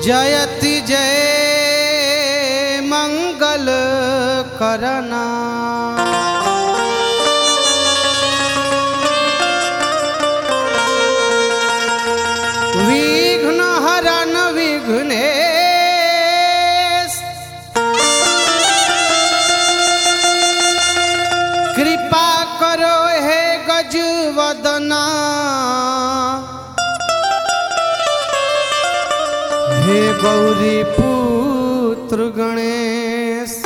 जयति जय मंगल करना विघ्न हरन विघ्नेश कृपा करो हे गजवदना हे गौरी पुत्र गणेश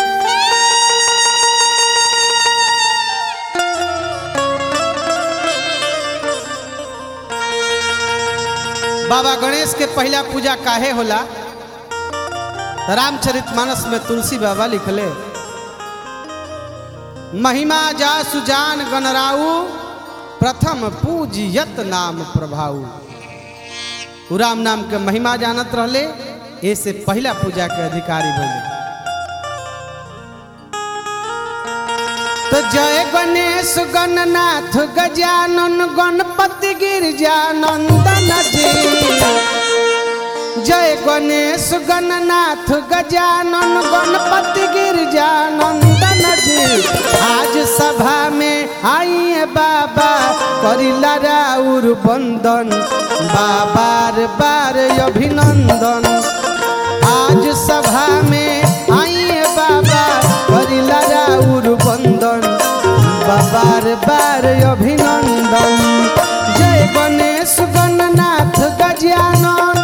बाबा गणेश के पहला पूजा काहे होला रामचरित मानस में तुलसी बाबा लिखले महिमा जा सुजान गणराऊ प्रथम पूजियत नाम प्रभाऊ उ राम नाम के महिमा जानत रहले ऐसे पहला पूजा के अधिकारी बने तो जय गणेश गणनाथ गजानन गणपति गिरजानंदन जी जय गणेश गणनाथ गजानन गणपति गिरजानंदन जी आज सभा में आइए बाबा करिला राउर बंदन बाबार बार अभिनंदन आज सभा में आइए बाबा करिला राउर बंदन बाबार बार अभिनंदन जय गणेश गणनाथ गजानन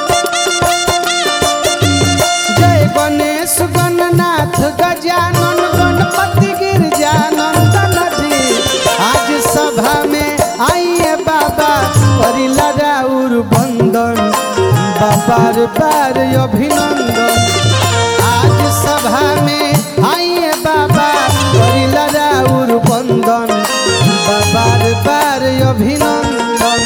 जय गणेश गणनाथ गजानन गणपति गिरजानंदन जी आज सभा में आइए बाबा करिला राउर बंदन बाबार बार अभिनंदन आज सभा में आइए बाबा करिला राउर बंदन बाबार बार अभिनंदन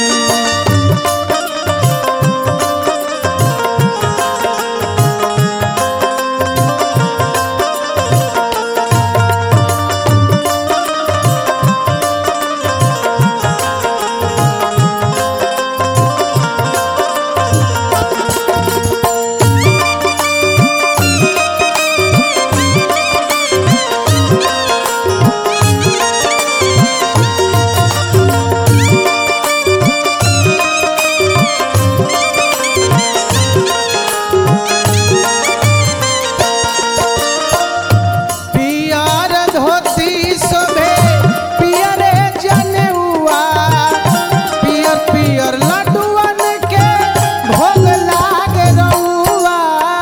पियर धोती शोभे पियरे जनेउआ पियर पियर लड्डुअन के भोग लाग रउआ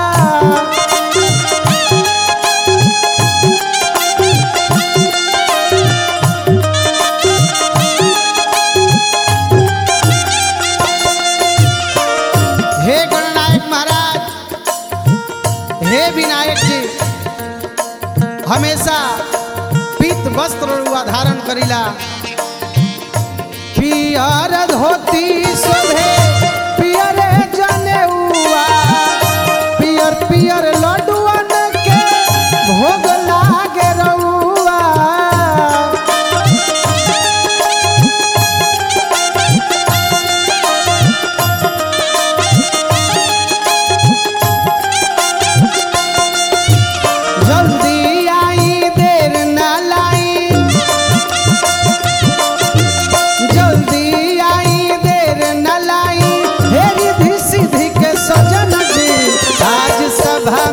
हे गणनायक महाराज हे विनायक जी हमेशा पीत वस्त्र रुआ धारण करिला पियर धोती शोभे पियर जनेउआ पियर पियर लड्डुअन के भोग लागे रउआ जल्दी आई देर ना लाई जल्दी आई देर न लाई हे रिधि सिद्धि के सजन जी आज सभा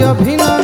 अभिनंदन